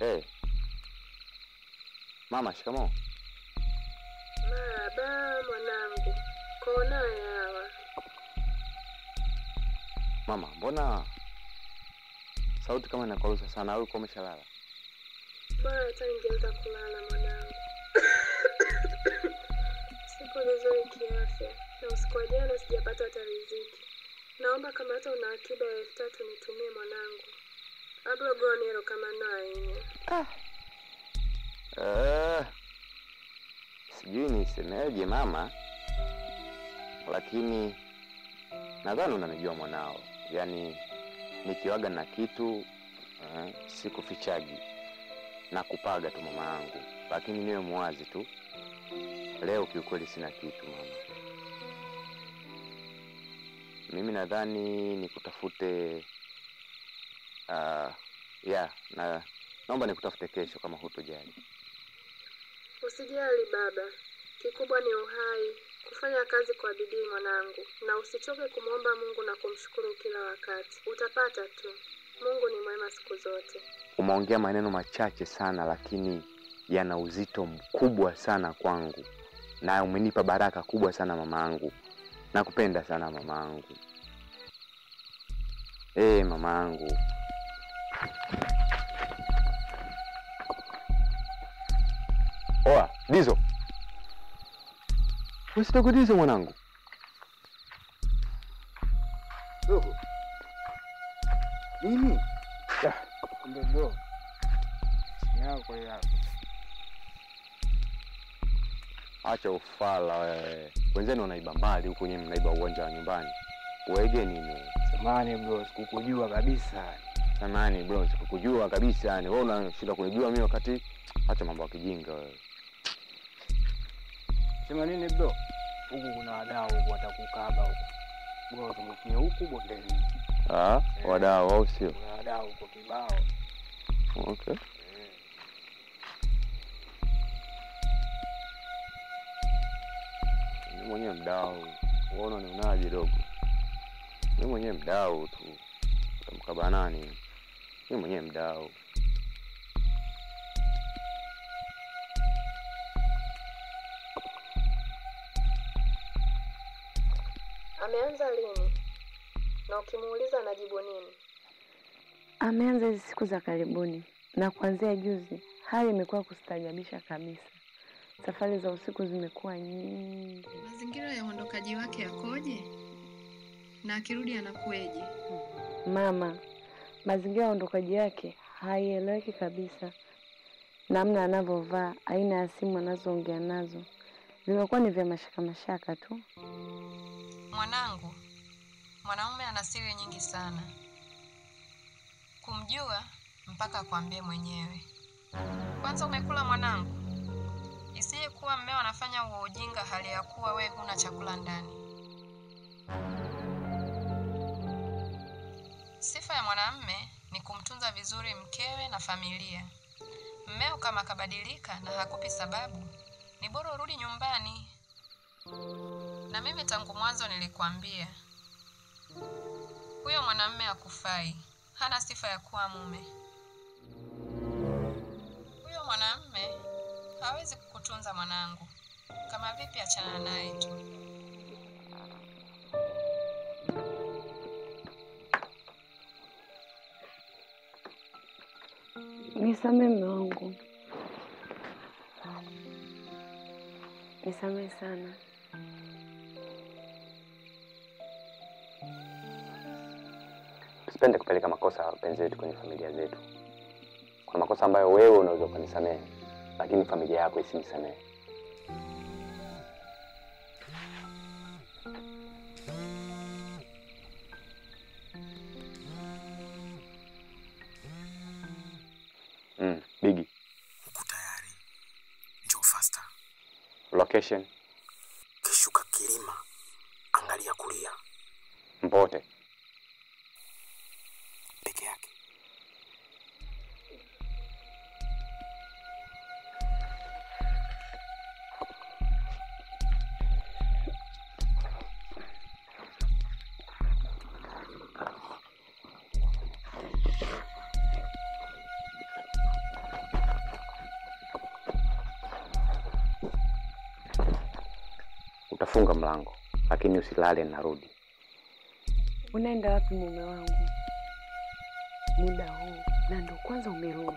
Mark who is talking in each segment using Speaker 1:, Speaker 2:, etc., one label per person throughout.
Speaker 1: Hey. Mama, shikamoo.
Speaker 2: Maraba mwanangu, konaye hawa.
Speaker 1: Mama, mbona sauti kama inakwaruza sana au uko umeshalala?
Speaker 2: Bora hata ningeweza kulala mwanangu. Sipo vizuri kiafya na usiku wa jana sijapata hata riziki. Naomba kama hata una akiba ya elfu tatu nitumie mwanangu. Abro gonero kama naine.
Speaker 1: Eh, sijui nisemeje mama, lakini nadhani unanijua mwanao, yaani nikiwaga na kitu eh, sikufichagi na kupaga tu mama yangu, lakini niwe mwazi tu. Leo kiukweli sina kitu mama. Mimi nadhani nikutafute uh, ya na naomba nikutafute kesho kama hutojali.
Speaker 2: Usijali baba, kikubwa ni uhai, kufanya kazi kwa bidii mwanangu, na usichoke kumwomba Mungu na kumshukuru kila wakati. Utapata tu. Mungu ni mwema siku zote.
Speaker 1: Umeongea maneno machache sana, lakini yana uzito mkubwa sana kwangu, na umenipa baraka kubwa sana mamaangu. Nakupenda sana mamaangu. Eh, mamaangu. Oa, Dizo. Usitoke Dizo mwanangu.
Speaker 3: Dogo. Nini? Kumbe bro. Yako yako.
Speaker 1: Acha ufala wewe. Wenzenu wanaiba mbali huku, nyewe mnaiba uwanja wa nyumbani. Wege nini?
Speaker 3: Samani bro, sikukujua kabisa.
Speaker 1: Samani bro, sikukujua kabisa yani. Wewe unashinda kunijua mimi wakati acha mambo ya kijinga wewe.
Speaker 3: Sema nini bro? Huku kuna wadau huku watakukaba huku. Bro, zungukie huku bondeni.
Speaker 1: Ah, wadau au sio?
Speaker 3: Kuna wadau huko kibao.
Speaker 1: Okay. Mimi mwenyewe mdau. Uona nionaje dogo? Mimi mwenyewe mdau tu. Utamkaba nani? Mimi mwenyewe mdau.
Speaker 2: Ameanza lini? Na ukimuuliza anajibu nini?
Speaker 4: Ameanza hizi siku za karibuni, na kuanzia juzi hali imekuwa kustajabisha kabisa. Safari za usiku zimekuwa nyingi.
Speaker 2: Mazingira ya uondokaji wake yakoje? Na akirudi anakueje?
Speaker 4: Mama, mazingira ya uondokaji wake haieleweki kabisa. Namna anavyovaa, aina ya simu anazoongea nazo vimekuwa ni vya mashaka mashaka tu.
Speaker 2: Mwanangu, mwanaume ana siri nyingi sana. Kumjua mpaka akwambie mwenyewe. Kwanza umekula mwanangu, isije kuwa mmeo anafanya huo ujinga hali ya kuwa we huna chakula ndani. Sifa ya mwanamme ni kumtunza vizuri mkewe na familia. Mmeo kama akabadilika na hakupi sababu, ni bora urudi nyumbani. Na mimi tangu mwanzo nilikwambia huyo mwanamume hakufai, hana sifa ya kuwa mume. Huyo mwanamume hawezi kukutunza mwanangu. Kama vipi, achana naye tu.
Speaker 4: Nisamee mume wangu, nisamee sana.
Speaker 1: Tusipende kupeleka makosa ya wapenzi wetu kwenye familia zetu. Kuna makosa ambayo wewe unaweza ukanisamehe, lakini familia yako isinisamehe. Mm, Bigi,
Speaker 5: Uko tayari? Njoo faster.
Speaker 1: location
Speaker 5: Kishuka kilima, angalia kulia
Speaker 1: Mpote.
Speaker 5: peke yake.
Speaker 1: Funga mlango, lakini usilale, narudi.
Speaker 4: Unaenda wapi mume wangu muda huu? Na ndo kwanza umerudi,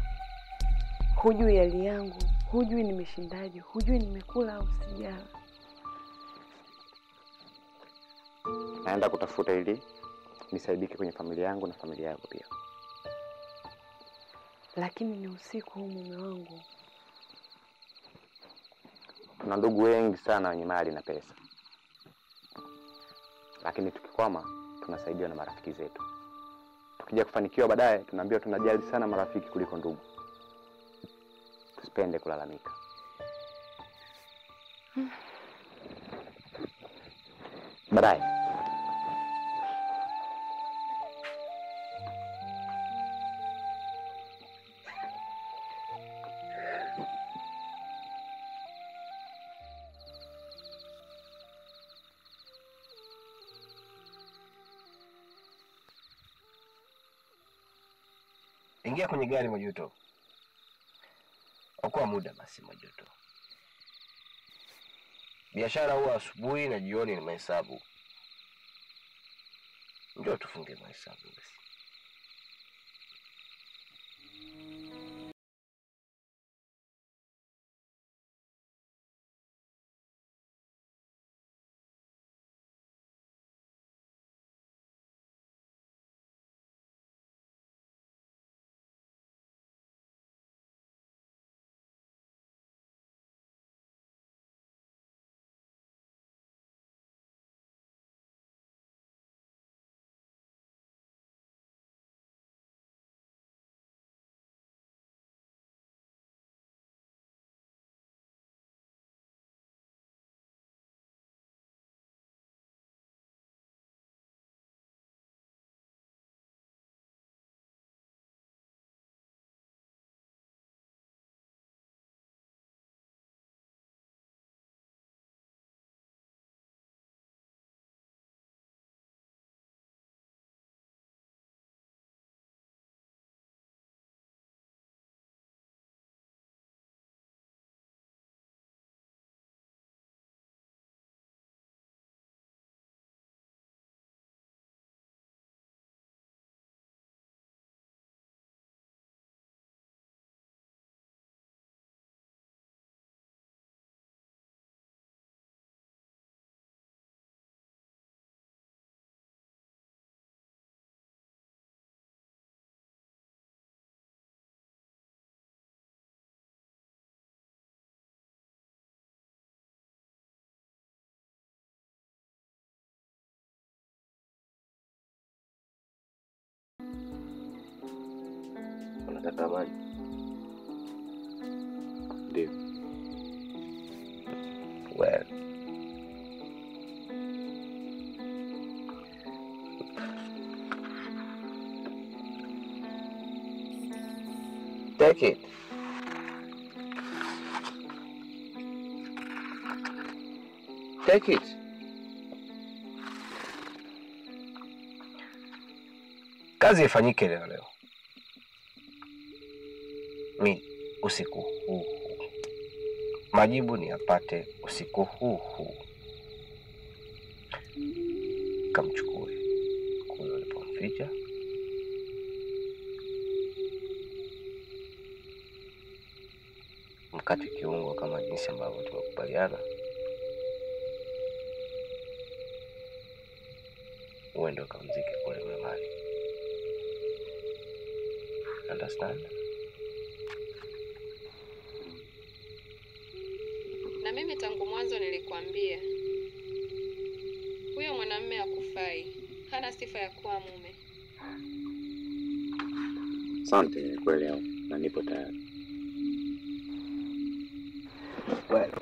Speaker 4: hujui hali yangu, hujui nimeshindaje, hujui nimekula au sijala.
Speaker 1: Naenda kutafuta ili nisaidike kwenye familia yangu na familia yako pia.
Speaker 4: Lakini ni usiku huu mume wangu,
Speaker 1: Tuna ndugu wengi sana wenye mali na pesa, lakini tukikwama tunasaidiwa na marafiki zetu. Tukija kufanikiwa baadaye, tunaambiwa tunajali sana marafiki kuliko ndugu. Tusipende kulalamika. Baadaye
Speaker 6: Ingia kwenye gari Majuto. Okoa muda basi Majuto. Biashara huwa asubuhi na jioni ni mahesabu. Njoo tufunge mahesabu basi. Unataka maji?
Speaker 1: ndio
Speaker 6: Well. Take it. Take it. Kazi ifanyike leo leo. Mi usiku huu huu. Majibu ni yapate usiku huu huu. Kamchukue kule ulipomficha, mkate kiungo kama jinsi ambavyo tumekubaliana, uende ukamzike kule mlimani. Understand?
Speaker 2: Na mimi tangu mwanzo nilikwambia huyo mwanamume hakufai, hana sifa ya kuwa mume.
Speaker 1: asante, nimekuelewa na nipo tayari.
Speaker 6: Well,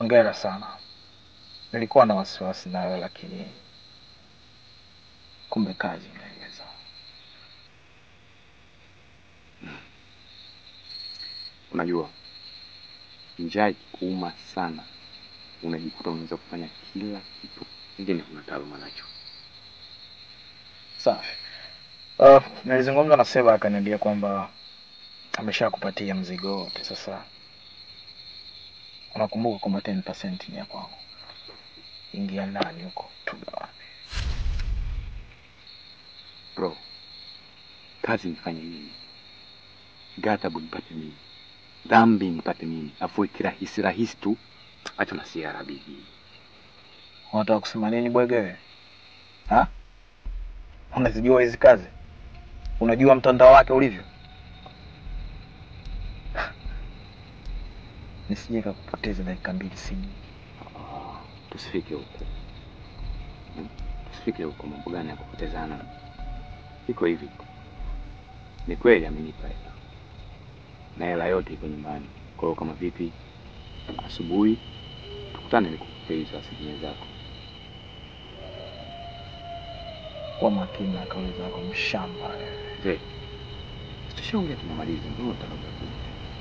Speaker 7: Hongera sana. Nilikuwa na wasiwasi nayo, lakini kumbe kazi inaweza.
Speaker 1: Unajua, njaa ikikuuma sana, unajikuta unaweza kufanya kila kitu ingine kuna taaluma nacho.
Speaker 7: Safi. Uh, nilizungumza na Seba akaniambia kwamba ameshakupatia mzigo wote. Sasa unakumbuka kwamba 10% ni ya kwangu. Ingia ndani huko tugawane.
Speaker 1: Bro, kazi nifanye mimi, ghadhabu nipate mimi, dhambi nipate mimi, afu kirahisi rahisi tu, acha na siara bibi.
Speaker 7: Unataka kusema nini bwegewe? Ha? Unazijua hizi kazi? Unajua mtandao wake ulivyo? Nisije kakupoteza dakika mbili simu.
Speaker 1: Ah, tusifike huko Hmm? tusifike huko. Mambo gani ya kupotezana? Iko hivi, ni kweli amenipa hela na hela yote iko nyumbani. Kwa hiyo kama vipi, asubuhi tukutane nikupe hizo asilimia zako.
Speaker 7: Kwa makini na kauli zako mshamba wewe.
Speaker 1: Mzee, tushaongea tumemaliza, mbona unataka kuja?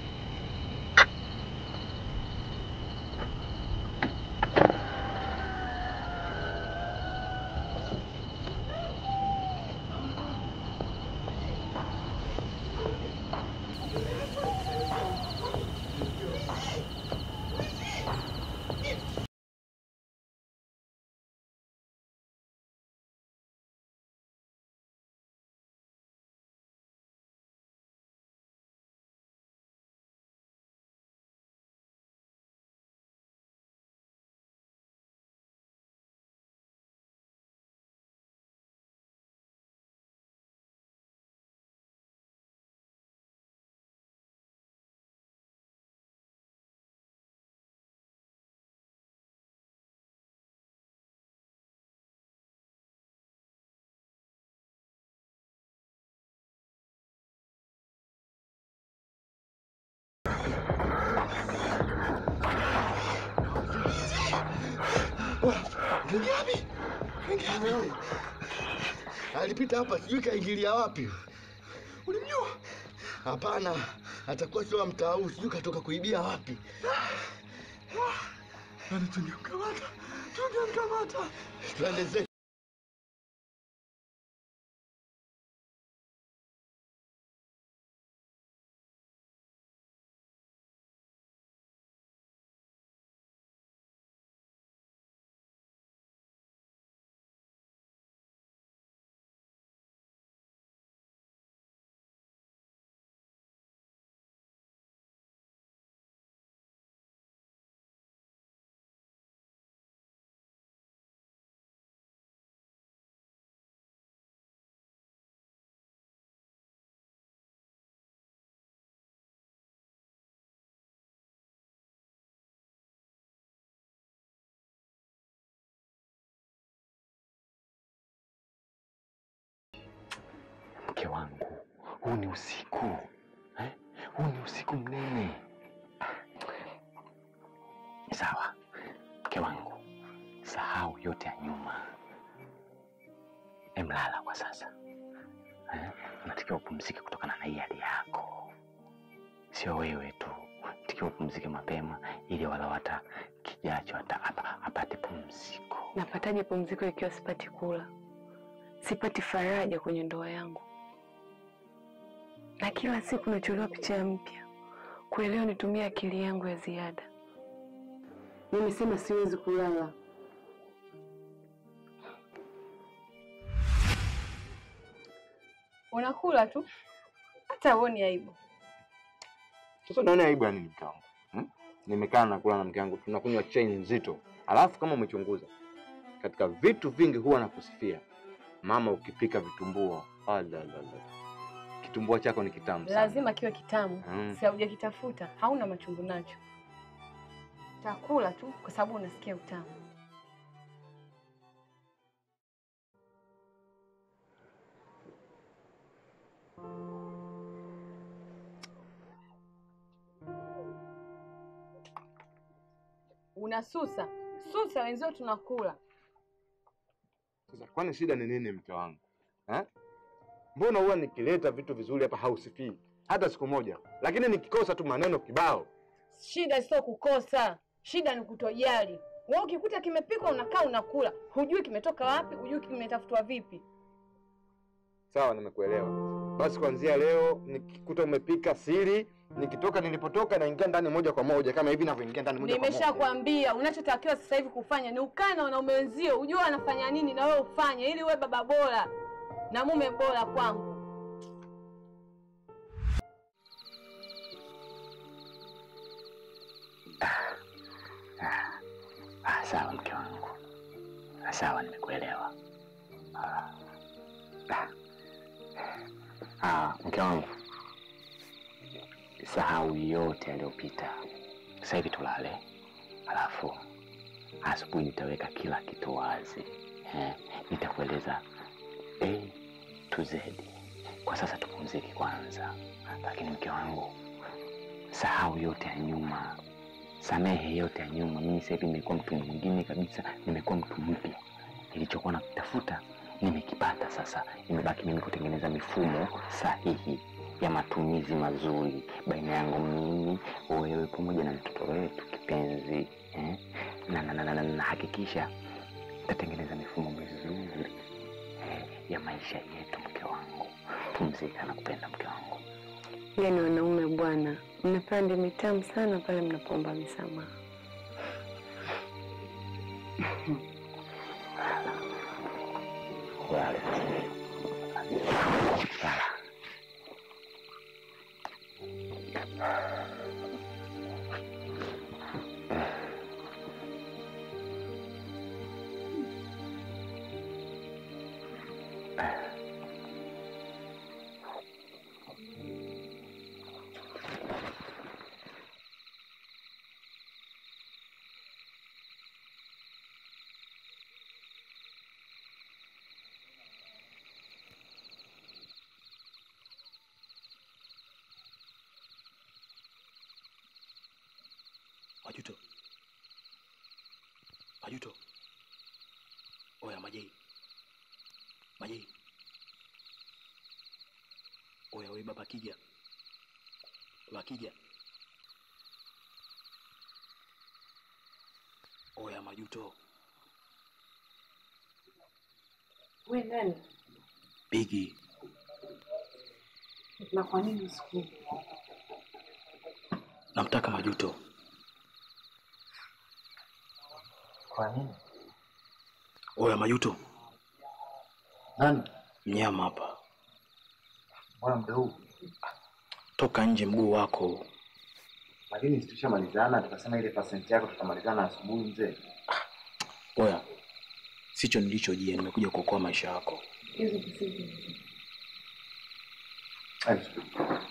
Speaker 8: Kaingia wapi? Kaingia wapi? Alipita hapa sijui kaingilia wapi. Ulimjua? Hapana, atakuwa sio wa mtaa huu, sijui katoka kuibia wapi. Yaani tungemkamata, tungemkamata. Twende zetu.
Speaker 1: Mke wangu, huu ni usiku eh? Huu ni usiku mnene. Sawa mke wangu, sahau yote ya nyuma, emlala kwa sasa eh? Unatakiwa upumzike kutokana na hii hali yako, sio wewe tu, unatakiwa upumzike mapema ili walau hata kijacho hata apa- apate pumziko.
Speaker 4: Napataje pumziko ikiwa sipati kula, sipati faraja kwenye ndoa yangu, na kila siku nacholewa picha mpya. Kwa leo nitumie akili yangu ya ziada. Nimesema siwezi kulala.
Speaker 9: Unakula tu hata uoni aibu.
Speaker 1: Sasa unaona aibu ya nini mke wangu hmm? Nimekaa nakula na mke wangu tunakunywa chai nzito, alafu kama umechunguza katika vitu vingi huwa nakusifia mama, ukipika vitumbua, alalala, kitumbua chako ni kitamu sana.
Speaker 9: Lazima kiwe kitamu,
Speaker 1: Mm.
Speaker 9: si haujakitafuta, hauna machungu nacho. Takula tu kwa sababu unasikia utamu. unasusa susa, wenzio tunakula.
Speaker 10: Sasa kwani shida ni nini mke wangu eh? Mbona huwa nikileta vitu vizuri hapa hausifii hata siku moja, lakini nikikosa tu maneno kibao.
Speaker 9: Shida sio kukosa, shida ni kutojali. Wewe ukikuta kimepikwa unakaa unakula, hujui kimetoka wapi, hujui kimetafutwa vipi.
Speaker 10: Sawa, nimekuelewa. Basi kuanzia leo nikikuta umepika siri, nikitoka nilipotoka naingia ndani moja kwa moja kama hivi ninavyoingia ndani moja kwa moja.
Speaker 9: Nimeshakwambia unachotakiwa sasa hivi kufanya ni ukae na wanaume wenzio, ujue wanafanya nini na wewe ufanye, ili uwe baba bora na mume bora kwangu.
Speaker 1: Ah, sawa mke wangu, Ah, sawa, nimekuelewa. Ah, ah. Ah, mke wangu, sahau yote yaliyopita. Sasa hivi tulale, alafu asubuhi nitaweka kila kitu wazi eh, nitakueleza A to Z. Kwa sasa tupumzike kwanza, lakini mke wangu, sahau yote ya nyuma, samehe yote ya nyuma. Mimi sasa hivi nimekuwa mtu mwingine kabisa, nimekuwa mtu mpya. Nilichokuwa nakitafuta nimekipata sasa, imebaki mimi kutengeneza mifumo sahihi ya matumizi mazuri baina yangu mimi, wewe pamoja na mtoto wetu kipenzi eh? na, na, na, na, na, na hakikisha tatengeneza mifumo mizuri eh, ya maisha yetu. Mke wangu, pumzika na kupenda mke wangu.
Speaker 4: Yaani wanaume bwana, mnapanda mitamu sana pale mnapoomba misamaha.
Speaker 1: Lala. Lala.
Speaker 5: Majuto, Majuto, oya Majei, Majei, oya we baba Kija, baba Kija, oya Majuto,
Speaker 4: We nani?
Speaker 5: Bigi,
Speaker 4: Na kwa nini siku
Speaker 5: namtaka Majuto.
Speaker 7: Kwa nini?
Speaker 5: Oya Majuto,
Speaker 7: Nani?
Speaker 5: mnyama hapa,
Speaker 7: Mbona muda huu?
Speaker 5: toka nje mguu wako.
Speaker 7: Lakini si tushamalizana, tukasema ile pasenti yako tutamalizana asubuhi mzee.
Speaker 5: Oya, sicho nilichojia, nimekuja kuokoa maisha yako.
Speaker 4: hizo kusiji
Speaker 7: Ai,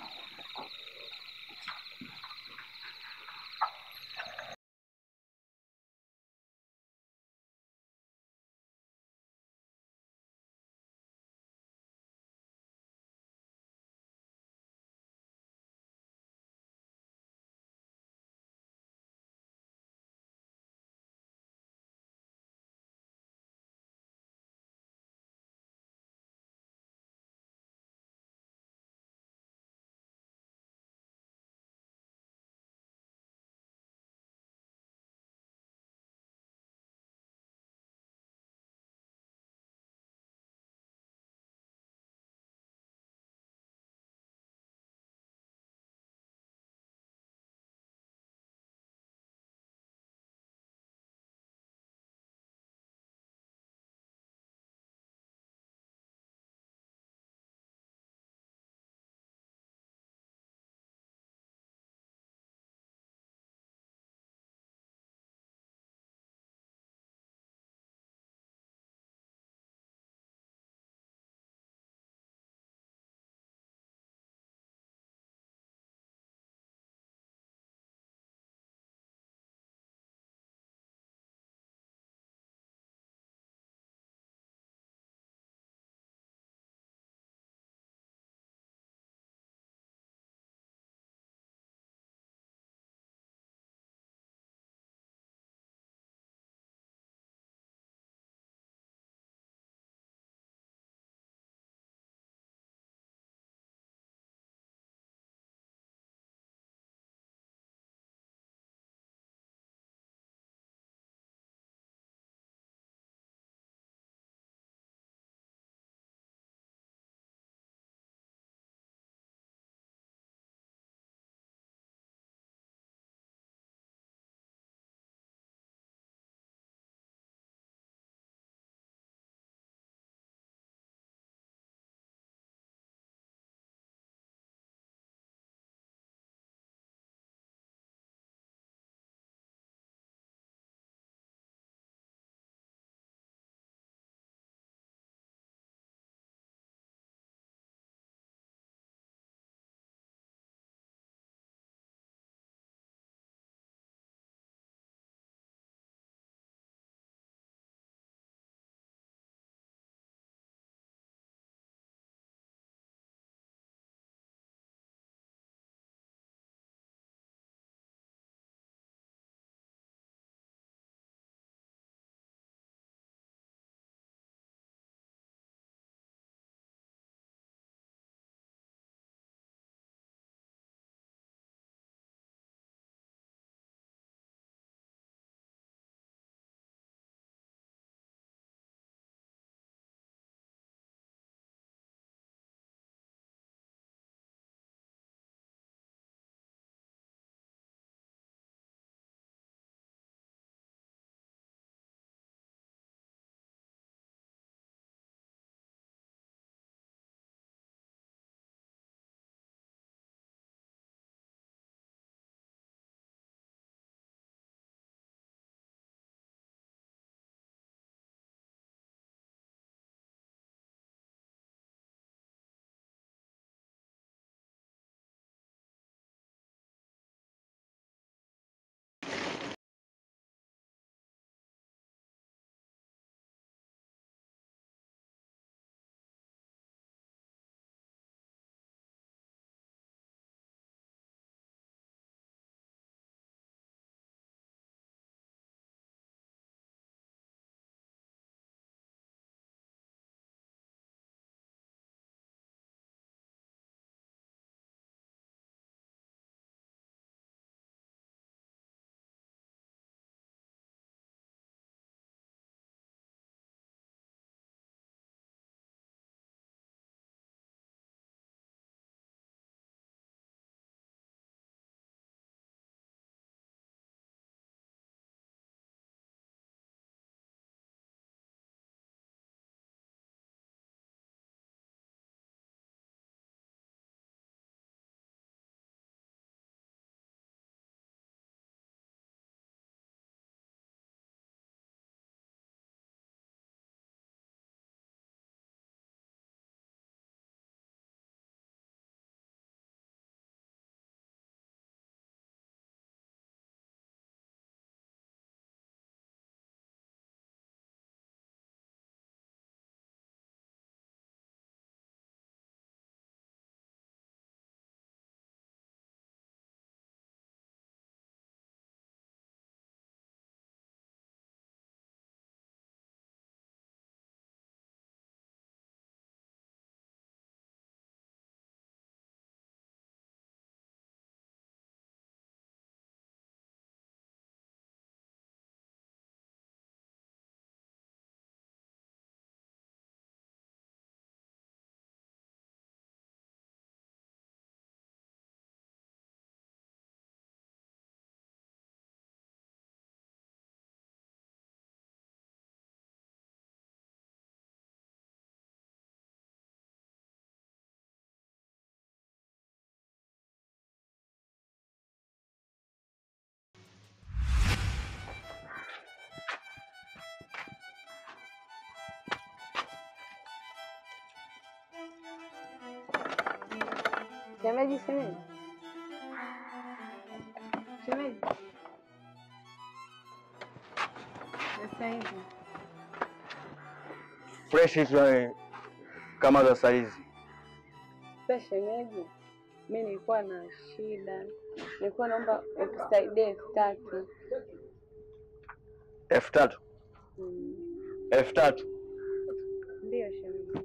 Speaker 4: Shemeji, shemeji, shemeji, sasa hivi
Speaker 7: freshi tu yani, kama za saizi.
Speaker 4: sasa, shemeji, mi nilikuwa na shida, nilikuwa naomba ukusaidie elfu tatu.
Speaker 7: elfu tatu
Speaker 4: Mm,
Speaker 7: elfu tatu
Speaker 4: Ndiyo shemeji.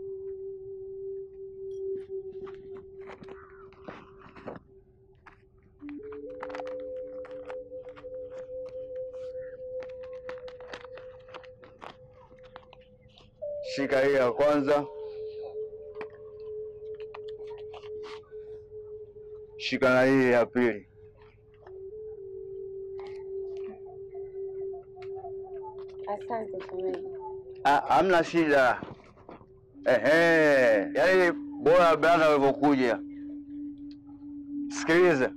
Speaker 7: Shika hii ya kwanza, shika na hii ya pili.
Speaker 4: Asante shemeji.
Speaker 7: Ah, Hamna shida. Ehe, yaani bora bana walivyokuja. Sikiliza,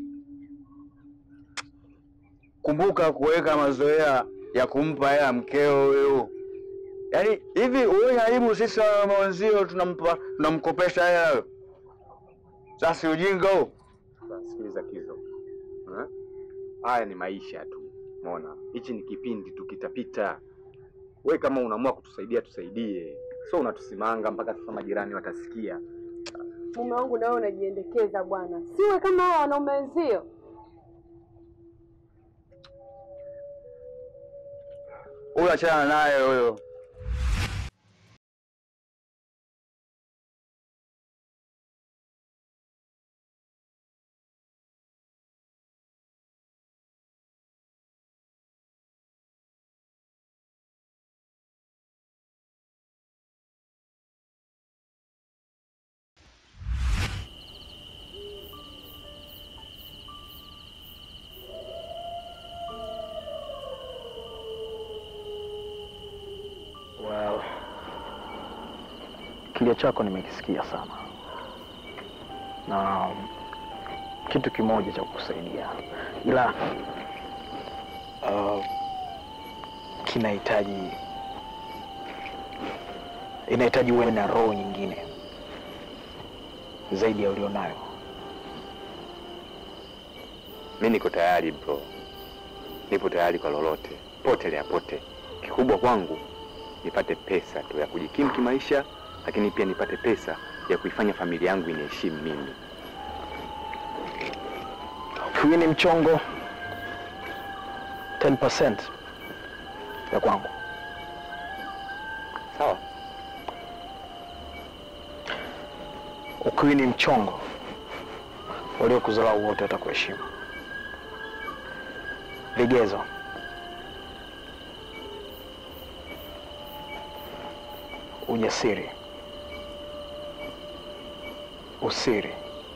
Speaker 7: kumbuka kuweka mazoea ya kumpa hela mkeo huyu. Yaani hivi uone aibu sisi wanaume wenzio tunampa tunamkopesha hela huyo. Sasa ujinga huo.
Speaker 1: Sasa, Sikiliza Kizo, Eh? haya ni maisha tu, umeona? Hichi ni kipindi tu, kitapita. We kama unaamua kutusaidia tusaidie, so unatusimanga mpaka sasa majirani watasikia.
Speaker 4: Mume wangu na wewe unajiendekeza bwana, siwe kama hao wanaume wenzio.
Speaker 7: Huyo achana naye huyo.
Speaker 5: Well, kilio chako nimekisikia sana, na kitu kimoja cha kukusaidia, ila uh, kinahitaji inahitaji uwe na roho nyingine zaidi ya ulionayo.
Speaker 1: Mi niko tayari bro, nipo tayari kwa lolote, pote lea pote. Kikubwa kwangu nipate pesa tu ya kujikimu kimaisha, lakini pia nipate pesa ya kuifanya familia yangu iniheshimu mimi.
Speaker 5: Huyu ni mchongo 10% ya kwangu.
Speaker 1: Sawa,
Speaker 5: Ukiwa ni mchongo, waliokudharau wote watakuheshimu. Vigezo: ujasiri, usiri,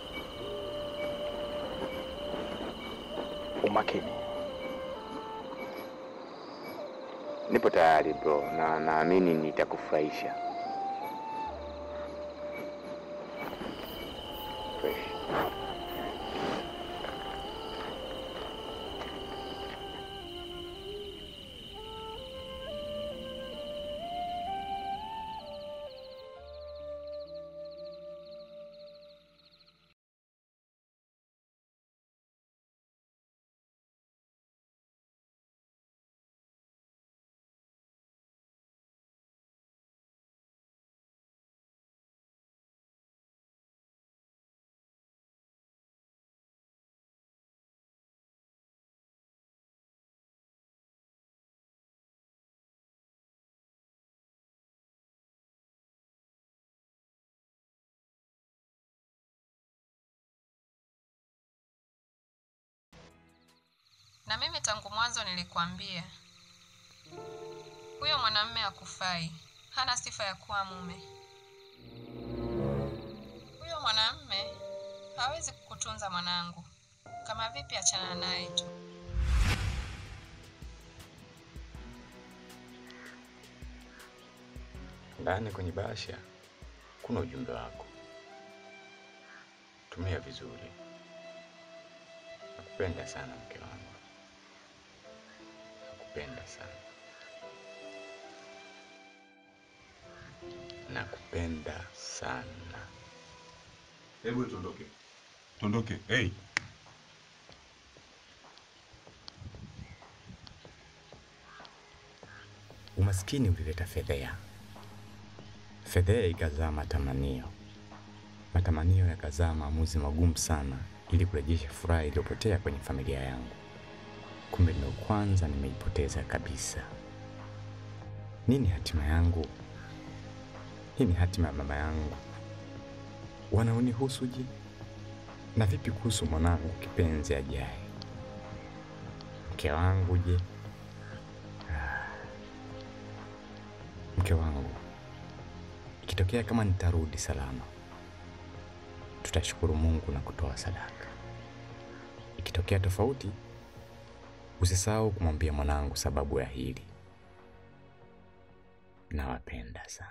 Speaker 5: umakini.
Speaker 1: nipo tayari bro, na naamini nitakufurahisha. Fresh.
Speaker 2: Na mimi tangu mwanzo nilikwambia huyo mwanamume hakufai, hana sifa ya kuwa mume. Huyo mwanamume hawezi kukutunza mwanangu. Kama vipi, achana naye tu.
Speaker 1: Ndani kwenye bahasha kuna ujumbe wako, tumia vizuri. Nakupenda sana mke wangu, nakupenda sana, nakupenda sana.
Speaker 11: Hebu tuondoke. Tuondoke. Hey.
Speaker 12: Umaskini ulileta fedhea, fedhea ikazaa matamanio, matamanio yakazaa maamuzi magumu sana ili kurejesha furaha iliyopotea kwenye familia yangu. Kumbe ndio kwanza nimeipoteza kabisa. Nini hatima yangu? Nini hatima ya mama yangu? Wanaonihusu je? Na vipi kuhusu mwanangu kipenzi ajaye? Mke wangu je? Mke wangu, ikitokea kama nitarudi salama, tutashukuru Mungu na kutoa sadaka. Ikitokea tofauti, usisahau kumwambia mwanangu sababu ya hili. Nawapenda sana.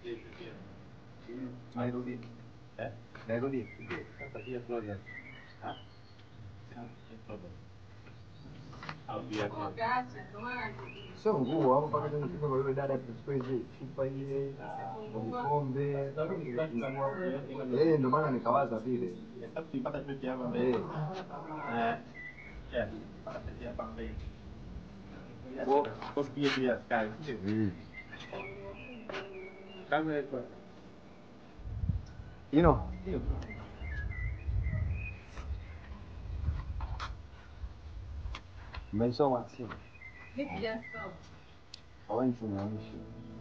Speaker 13: Nairudi. Eh? Nairudi. Sio nguo hapo mpaka tena kitu kwa yule dada tuchukue hizi chupa ile vikombe. Eh, ndio maana nikawaza vile. Eh. Mm. You know. Mmesoma simu. Haweni tumeonyesha.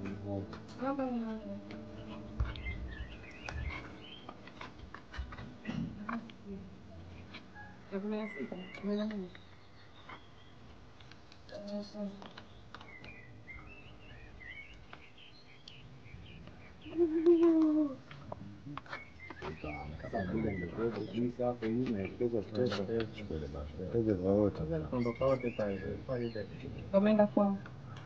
Speaker 9: Wameenda kwao.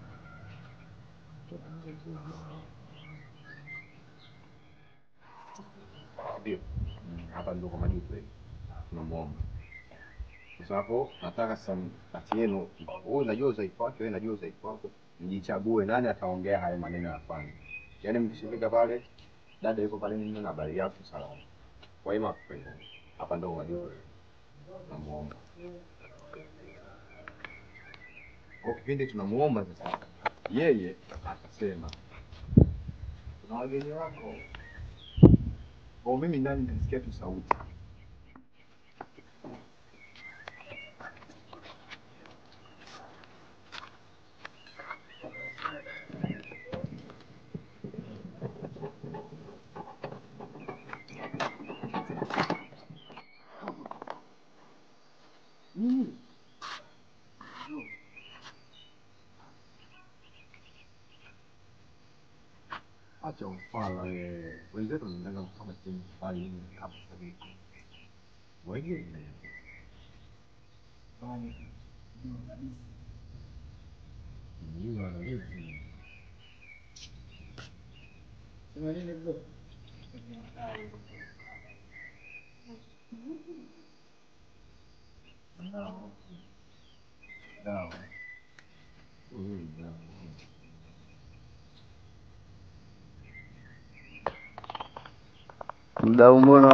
Speaker 13: Ndio. Hapa ndio kwa majuto hivi. Tunamuomba. Sasa hapo nataka sasa kati yenu, wewe unajua udhaifu wake, wewe unajua udhaifu wako, mjichague nani ataongea hayo maneno ya kwanza. Yaani mkishifika pale, dada yuko pale nini na habari yako salama. Kwa hiyo mapema. Hapa ndio majuto. Tunamuomba. Kwa kipindi tunamuomba sasa, yeye akasema kuna wageni wako. Kwa mimi ndani nilisikia tu sauti. Acha ufala wewe. Wenzetu wanaenda kufanya timu mbali hivi hapo sasa. Wengine. Ni wanalezi. Sema nini bro? No. No. Mm, no.
Speaker 7: Mdau, mbona